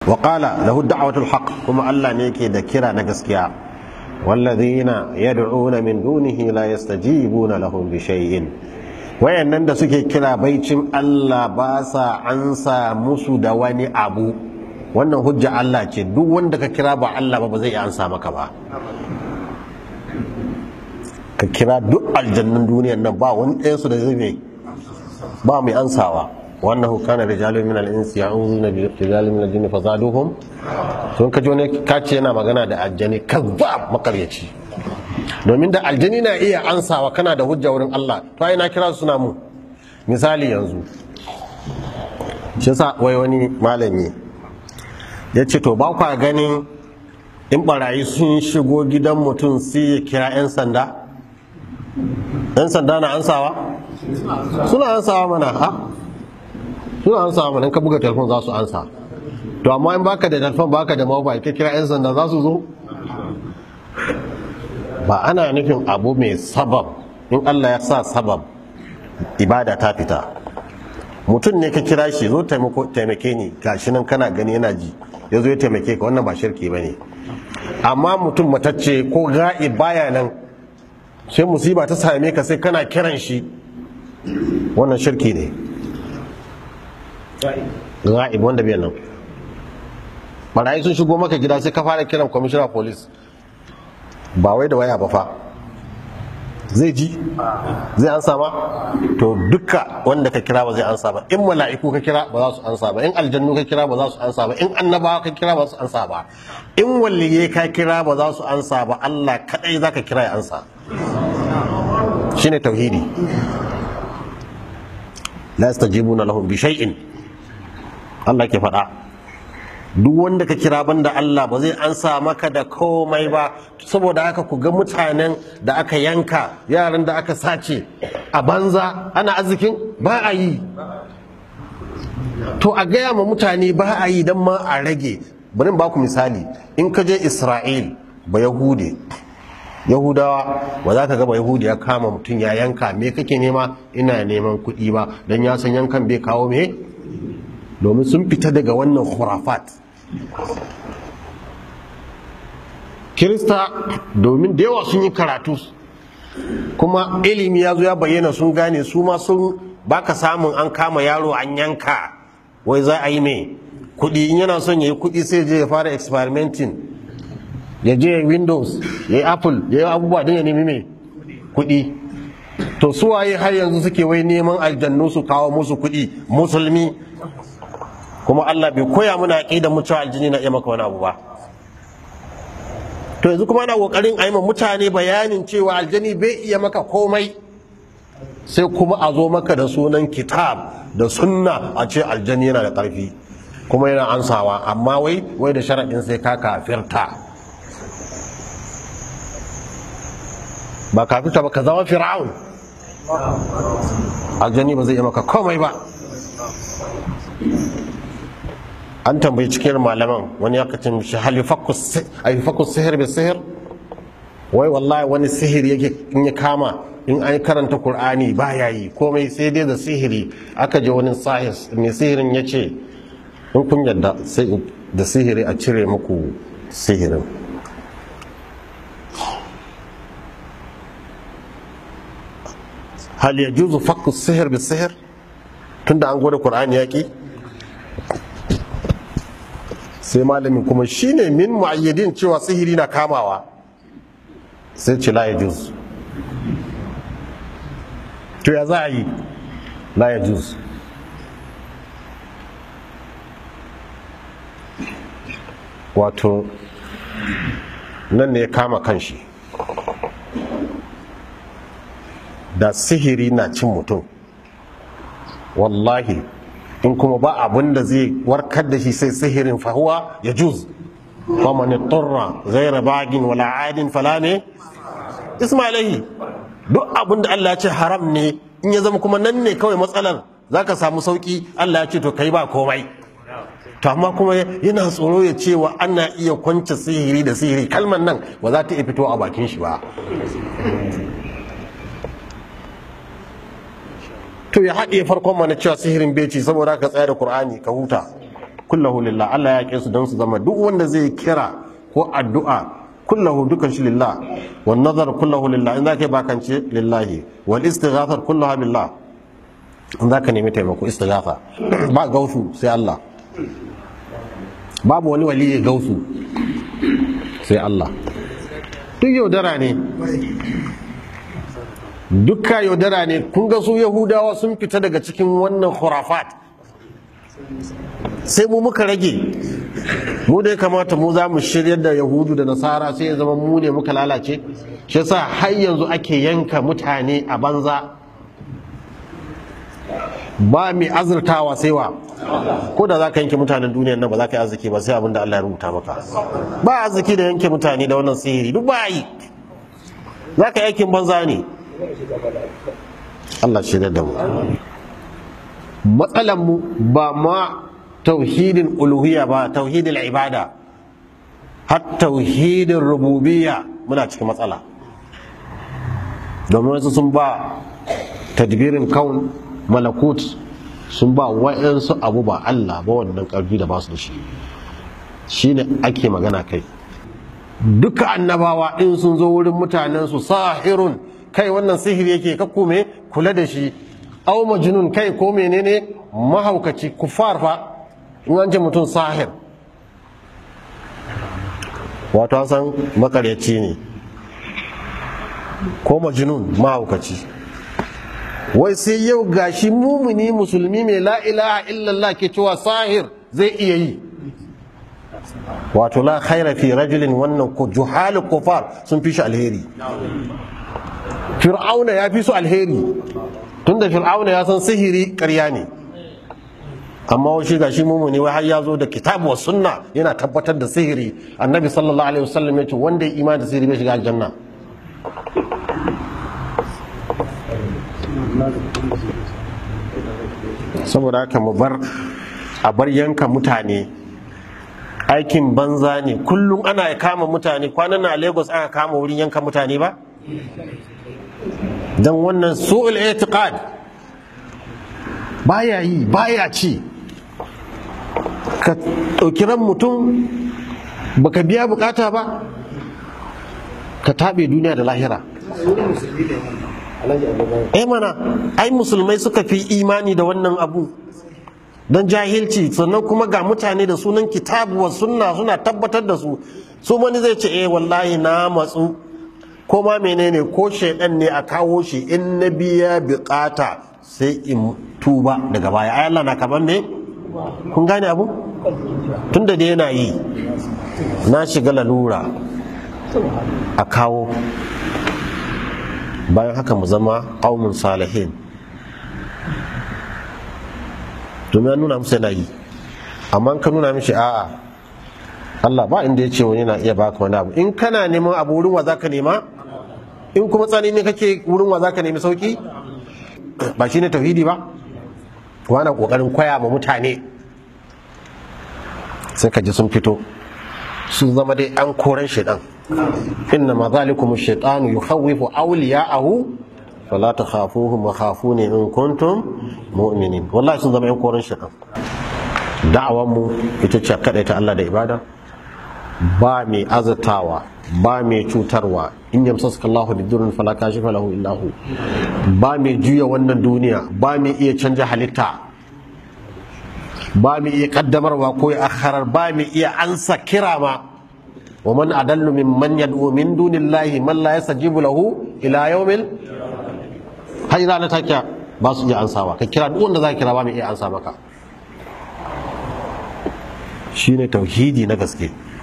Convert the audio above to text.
wa qala lahu da'watul haqq kuma Allah ne yake da kira na gaskiya walladhina yad'una min dunihi la yastajibuna lahum bi shay'in wayannan da suke kira baicin Allah ba sa ansa musu da wani abu wannan hujja Allah ce duk wanda ka kira ba Allah ba ba zai ansa maka ba ka kira duk aljannan duniyar nan ba wani ɗayan su da zai mai ba mai ansawa wannan kana rijalun min al-insi ya'uduna bi rijalin min al-jinni fazaduhum sun kaji wani kace yana magana da aljani kazzab makaryaci domin da aljani na iya ansawa kana da hujja wurin Allah to ai na kira suna mu misali yanzu shi yasa wai wani malami ya ce to ba kwa ganin in barayi sun shigo gidan mutum sai ya kira 'yan sanda 'yan sanda na ansawa suna ansawa mana ha suna ansawa mana in ka buga telefon za su ansa to amma in baka da telefon baka da mobile ka kira 'yan sanda za su zo ba ana nufin abu mai sabab in Allah ya sa sabab ibada ta fita mutum ne ka kira shi zo taimake ni gashi nan kana gani yana ji ya zo ya taimake ka wannan ba shirki ba ne amma mutum matacce ko ga'i baya nan sai musiba ta same ka sai kana kiran shi wannan shirki ne ga'i wanda bai nan barayi sun shigo maka gida sai ka fara kiran commissioner police ba wai da waya ba fa zai ji zai ansa ba to duka wanda ka kira ba zai ansa ba in mala'iku ka kira ba za su ansa ba in aljannu ka kira ba za su ansa ba in annabawa ka kira ba za su ansa ba in walliye ka kira ba za su ansa ba Allah kadai zaka kira ya ansa shine tauhidi la yastajibuna lahum bi shay'in Allah ke faɗa duk wanda ka kira banda Allah ba zai ansa maka da komai ba saboda haka ku ga mutanen da aka yanka yaran da aka sace a banza ana arzikin ba a yi to a gaya ma mutane ba a yi don ma a rage bari ba ku misali in ka je isra'il ba yahude yahudawa ba za ka ga ba yahudi ya kama mutum ya yanka me kake nema ina neman kuɗi ba don ya san yankan bai kawo me domin sun fita daga wannan khurafat kirista domin da yawa sun yi karatu kuma ilimi ya zo ya bayyana sun gane su ma sun baka samun an kama yaro an yanka wai za a yi mai kudi in yana son ya yi kudi sai je ya fara experimenting ya je windows ya yi apple ya yi abubuwa don ya nemi mai kudi to su waye har yanzu suke wai neman aljannu su kawo musu kudi musulmi kuma Allah bai koya muna aqidar mu cewa aljini na iya maka wani abu ba to yanzu kuma ana kokarin a yi mutane bayanin cewa aljani bai iya maka komai sai kuma a zo maka da sunan kitab da sunna a ce aljani yana da ƙarfi kuma yana ansawa amma wai wai da sharaɗin sai ka kafirta ba kafirta ba ka zama fir'aun aljani ba zai iya maka komai ba an tambayi cikin malaman wani ya kacin shi hal yufakku sihir bi sihir wai wallahi wani sihiri yake in ya kama in an karanta qur'ani ba ya yi komai sai dai da sihiri aka je wani sahir mai sihirin ya ce in kun yadda sai da sihiri a cire muku sihirin hal yajuzu fakku sihir bi sihir tunda an gwada qur'ani yaki sai malamin kuma shine min mu'ayyadin cewa sihiri na kamawa sai ce la yajuz to ya za a yi la yajuz wato nan ne ya kama kanshi da sihiri na cin mutum wallahi in kuma ba abin da zai warkar da shi sai sihirin fahuwa ya juz faman turra ghaira bagin wala adin fala ne ismailahi duk abin da Allah ya ce haram ne in ya zama kuma nan ne kawai matsalar zaka samu sauki Allah ya ce to kai ba komai to amma kuma yana tsoro ya cewa ana iya kwance sihiri da sihiri kalmar nan ba za ta iya fito a bakin shi ba to ya haɗe farkon mana cewa sihirin beci saboda ka tsaya da Kur'ani ka huta kullahu lillah Allah ya yake su don su zama duk wanda zai kira ko addu'a kullahu dukan shi lillah wan nazar kullahu lillah in zaka bakance lillahi wal istighathar kulluha billah in zaka nemi taimako istighatha ba gausu sai Allah babu wani wali ya gausu sai Allah duk yaudara ne dukka yaudara ne kun ga su yahudawa sun fita daga cikin wannan khurafat sai mu muka rage mu da ya kamata mu za mu shiryar da yahudu da nasara sai ya zama mu ne muka lalace shi yasa har yanzu ake yanka mutane a banza ba mai azurtawa sai wa ko da za ka yanke mutanen duniyar nan ba za ka yi arziki ba sai abin da Allah ya rubuta maka ba arziki da yanke mutane da wannan sihiri duk ba yi za ka yi aikin banza ne Allah shi da mu matsalan mu ba ma tauhidin uluhiyya ba tauhidin ibada har tauhidin rububiyya muna cikin matsala domin wasu sun ba tadbirin kaun malakut sun ba wa'yansu abu ba Allah ba wannan karfi da ba su da shi shine ake magana kai duka annabawa in sun zo wurin mutanensu sahirun kai wannan sihiri yake kakku me kula da shi au majnun kai ko menene mahaukaci kufar fa in an ce mutum sahir wato san makaryaci ne ko majnun mahaukaci wai sai yau gashi mumuni musulmi mai la ilaha illallah ke cewa sahir zai iya yi wato la khaira fi rajulin wannan ko juhal kufar sun fi shi alheri fir'auna ya fi su alheri tunda fir'auna ya san sihiri ƙarya ne amma shi gashi mumuni wai har ya zo da kitabu wa sunna yana tabbatar da sihiri annabi sallallahu alaihi wasallam ya ce wanda ya imani da sihiri bai shiga aljanna saboda haka mu bar a bar yanka mutane aikin banza ne kullum ana kama mutane kwanan na lagos aka kama wurin yanka mutane ba don wannan su'ul itiqad baya yi baya ci ka ɗauki ran mutum baka biya bukata ba ka taɓe duniya da lahira eh mana ai musulmai suka fi imani da wannan abu don jahilci sannan kuma ga mutane da sunan kitabu wa sunna suna tabbatar da su su wani zai ce eh wallahi na matsu ko ma menene ko shaidan ne a kawo shi in na biya bukata sai in tuba daga baya ai Allah na kaman me kun gane abu tunda da yana yi na shiga lalura a kawo bayan haka mu zama qaumun salihin domin ya nuna musu yana yi amma ka nuna mishi a'a Allah ba inda ya ce wani na iya baka wani abu in kana neman abu wurin wa zaka nema in kuma tsani ne kake wurin wa zaka nemi sauki ba shine tauhidi ba wana kokarin koya ma mutane sai ka ji sun fito sun zama dai an koran shaidan inna ma zalikum ash-shaytanu yukhawwifu awliya'ahu fala takhafuhum wa khafuni in kuntum mu'minin wallahi sun zama yan koran shaitan da'awar mu ita ce kada ta Allah da ibada ba mai azatawa ba mai cutarwa in yamsasuka Allahu bidurrin fala kashifa lahu illa hu ba mai juya wannan duniya ba mai iya canja halitta ba mai iya kaddamarwa ko ya akharar ba mai iya ansa kira ma wa man adallu mimman yad'u min dunillahi man la yastajibu lahu ila yawmil har ranar take ba su iya ansawa ka kira duk wanda za ka kira ba mai iya ansa maka shine tauhidi na gaske